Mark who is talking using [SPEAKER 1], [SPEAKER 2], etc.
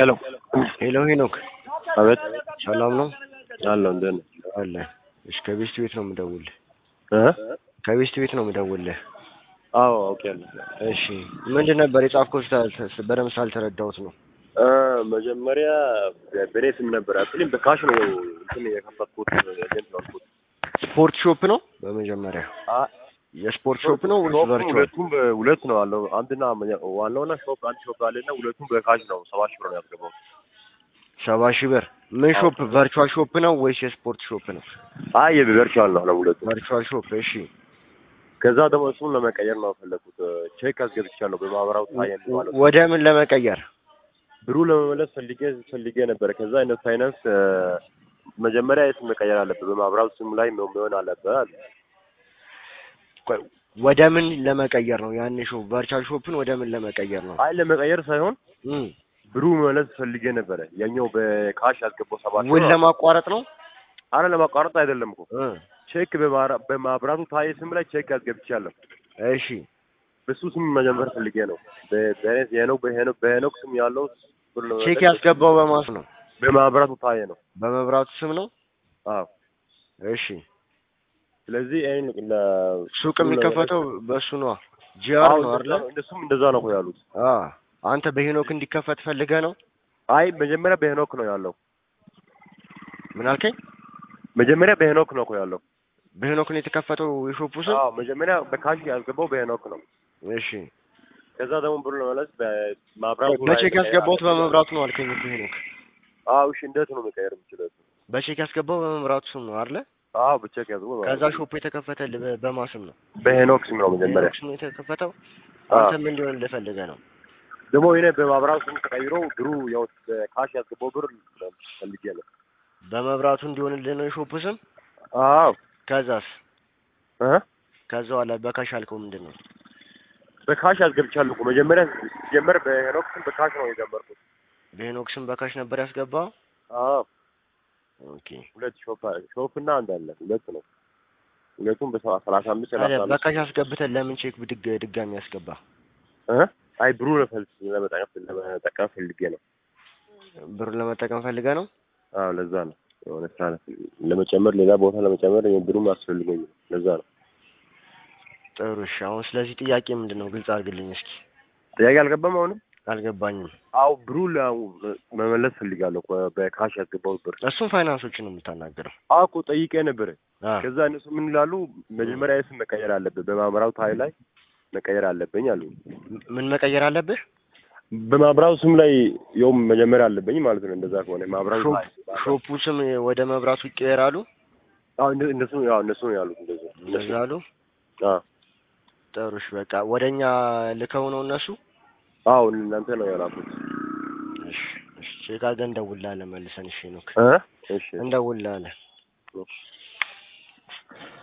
[SPEAKER 1] ሄሎ
[SPEAKER 2] ሄሎ ሄኖክ
[SPEAKER 1] አቤት
[SPEAKER 2] ሰላም ነው
[SPEAKER 1] አለሁ እንዴት ነህ
[SPEAKER 2] አለ እሺ ከቤስት ቤት ነው የምደውልህ
[SPEAKER 1] እ
[SPEAKER 2] ከቤስት ቤት ነው የምደውልህ
[SPEAKER 1] አዎ አውቄያለሁ
[SPEAKER 2] እሺ ምንድን ነበር የጻፍከው ስታ- በደንብ ሳልተረዳሁት ነው
[SPEAKER 1] እ መጀመሪያ በእኔ ስም ነበር አክሊም በካሽ ነው እንትን የከፈትኩት ኤጀንት ነው አልኩት
[SPEAKER 2] ስፖርት ሾፕ ነው በመጀመሪያ
[SPEAKER 1] አ
[SPEAKER 2] የስፖርት ሾፕ ነው ወይስ
[SPEAKER 1] ሾፑ
[SPEAKER 2] ቨርቹዋል
[SPEAKER 1] ሁለቱም በሁለት ነው አለው አንድና መ- ዋናውና ሾፕ አንድ ሾፕ አለና ሁለቱም በካሽ ነው ሰባት ሺህ ብር ነው ያስገባው
[SPEAKER 2] ሰባ ሺህ ብር ምን ሾፕ ቨርቹዋል ሾፕ ነው ወይስ የስፖርት ሾፕ ነው
[SPEAKER 1] አይ የቨርቹዋል ነው ነው ሁለቱም
[SPEAKER 2] ቨርቹዋል ሾፕ እሺ
[SPEAKER 1] ከዛ ደግሞ እሱን ለመቀየር ነው የፈለኩት ቼክ አስገብቻለሁ በማህበራዊ ታየን ማለት ነው
[SPEAKER 2] ወደ ምን ለመቀየር
[SPEAKER 1] ብሩ ለመመለስ ፈልጌ ፈልጌ ነበረ ከዛ አይነት ፋይናንስ እ፣ መጀመሪያ የስም መቀየር አለብህ በማህበራዊ ስም ላይ መሆን አለብህ አለ
[SPEAKER 2] ቆይ ወደ ምን ለመቀየር ነው ያን ሾፕ ቨርቹዋል ሾፕን ወደ ምን ለመቀየር ነው
[SPEAKER 1] አይ ለመቀየር ሳይሆን
[SPEAKER 2] እም
[SPEAKER 1] ብሩ መመለስ ፈልጌ ነበረ ያኛው በካሽ ያስገባው ሰባት
[SPEAKER 2] ውል ለማቋረጥ ነው
[SPEAKER 1] አረ ለማቋረጥ አይደለም እኮ
[SPEAKER 2] እ
[SPEAKER 1] ቼክ በማራ- በማህበራቱ ታየ ስም ላይ ቼክ አስገብቻለሁ
[SPEAKER 2] እሺ
[SPEAKER 1] በሱ ስም መጀመር ፈልጌ ነው በ- በሄኖክ የሄኖክ በሄኖክ በሄኖክ ስም ያለው ብር ለመመለስ
[SPEAKER 2] ቼክ ያስገባው በማስ ነው
[SPEAKER 1] በማህበራቱ ታየ ነው
[SPEAKER 2] በመብራቱ ስም ነው
[SPEAKER 1] አዎ
[SPEAKER 2] እሺ
[SPEAKER 1] ስለዚህ ይሄን ለ
[SPEAKER 2] ሱቅ የሚከፈተው በሱ ነው ጂአር
[SPEAKER 1] አዎ
[SPEAKER 2] ነው አይደለ
[SPEAKER 1] እንደሱም እንደዛ ነው እኮ ያሉት
[SPEAKER 2] አ አንተ በሄኖክ እንዲከፈት ፈልገህ ነው
[SPEAKER 1] አይ መጀመሪያ በሄኖክ ነው ያለው
[SPEAKER 2] ምን አልከኝ
[SPEAKER 1] መጀመሪያ በሄኖክ ነው እኮ ያለው
[SPEAKER 2] በሄኖክ ነው የተከፈተው የሾፑ ስም
[SPEAKER 1] አዎ መጀመሪያ በካሽ ያስገባው በሄኖክ ነው
[SPEAKER 2] እሺ
[SPEAKER 1] ከዛ ደግሞ ብር ለመለስ በማብራቱ ላይ
[SPEAKER 2] በቼክ ያስገባሁት በመብራቱ ነው አልከኝ እኮ ሄኖክ
[SPEAKER 1] አዎ እሺ እንዴት ነው መቀየር የምችለው
[SPEAKER 2] በቼክ ያስገባው በመብራቱ ስም ነው አይደለ
[SPEAKER 1] አዎ በቼክ ያዝገው
[SPEAKER 2] ከዛ ሾፑ የተከፈተልህ በ- በማን ስም ነው
[SPEAKER 1] በሄኖክ ስም ነው መጀመሪያ
[SPEAKER 2] በሄኖክ ስም ነው የተከፈተው
[SPEAKER 1] አዎ።
[SPEAKER 2] አንተ ምን እንዲሆን ልፈልገህ ነው
[SPEAKER 1] ደግሞ እኔ በማብራቱ ስም ተቀይሮ ብሩ ያው በካሽ ያስገባው ብር ፈልጌ ነው
[SPEAKER 2] በመብራቱ እንዲሆንልህ ነው የሾፑ ስም
[SPEAKER 1] አዎ
[SPEAKER 2] ከዛስ
[SPEAKER 1] እ
[SPEAKER 2] ከዛ በኋላ በካሽ አልከው ምንድን ነው
[SPEAKER 1] በካሽ ያስገብቻለሁ እኮ መጀመሪያ ሲጀመር በሄኖክ ስም በካሽ ነው የጀመርኩት
[SPEAKER 2] በሄኖክ ስም በካሽ ነበር ያስገባው
[SPEAKER 1] አዎ
[SPEAKER 2] ኦኬ
[SPEAKER 1] ሁለት ሾፕ ሾፕ እና አንድ አለ ሁለት ነው ሁለቱም በሰባ ሰላሳ አምስት
[SPEAKER 2] ታዲያ
[SPEAKER 1] ሰላሳ አምስት
[SPEAKER 2] በካሽ አስገብተን ለምን ቼክ ብድግ ድጋሚ ያስገባ
[SPEAKER 1] እ አይ ብሩ ለፈልስ ለመጠቀም ለመጠቀም ፈልጌ ነው
[SPEAKER 2] ብሩን ለመጠቀም ፈልገህ ነው
[SPEAKER 1] አዎ ለዛ ነው የሆነ ስራ ለመጨመር ሌላ ቦታ ለመጨመር ብሩም አስፈልገኝ ነው ለዛ ነው
[SPEAKER 2] ጥሩ እሺ አሁን ስለዚህ ጥያቄ ምንድን ነው ግልጽ አድርግልኝ እስኪ
[SPEAKER 1] ጥያቄ አልገባም አሁንም
[SPEAKER 2] አልገባኝም
[SPEAKER 1] አዎ ብሩ ለ- መመለስ ፈልጋለሁ እኮ በካሽ ያስገባው ብር
[SPEAKER 2] እሱም ፋይናንሶችን ነው የምታናገረው
[SPEAKER 1] አዎ እኮ ጠይቄ ነበረ
[SPEAKER 2] አ
[SPEAKER 1] ከዛ እነሱ ምን ይላሉ መጀመሪያ የስም መቀየር አለብህ በማህበራዊ ታይ ላይ መቀየር አለብኝ አሉ
[SPEAKER 2] ምን መቀየር አለብህ
[SPEAKER 1] በማህበራዊ ስም ላይ የውም መጀመሪያ አለብኝ ማለት ነው እንደዛ ከሆነ ማህበራዊ
[SPEAKER 2] ሾፕ
[SPEAKER 1] ታይ
[SPEAKER 2] ሾፑ ስም ወደ መብራቱ ይቀየራሉ
[SPEAKER 1] አዎ እንደ- እነሱ ያው እነሱ ነው ያሉት እንደዚህ
[SPEAKER 2] እንደዛ አሉ
[SPEAKER 1] አዎ
[SPEAKER 2] ጥሩ እሺ በቃ ወደኛ ልከው ነው እነሱ
[SPEAKER 1] አዎ እናንተ ነው ያላኩት
[SPEAKER 2] እሺ እሺ ቼክ አድርገን እንደውልልሃለን መልሰን እሺ ኖክ
[SPEAKER 1] እ እሺ
[SPEAKER 2] እንደውልልሃለን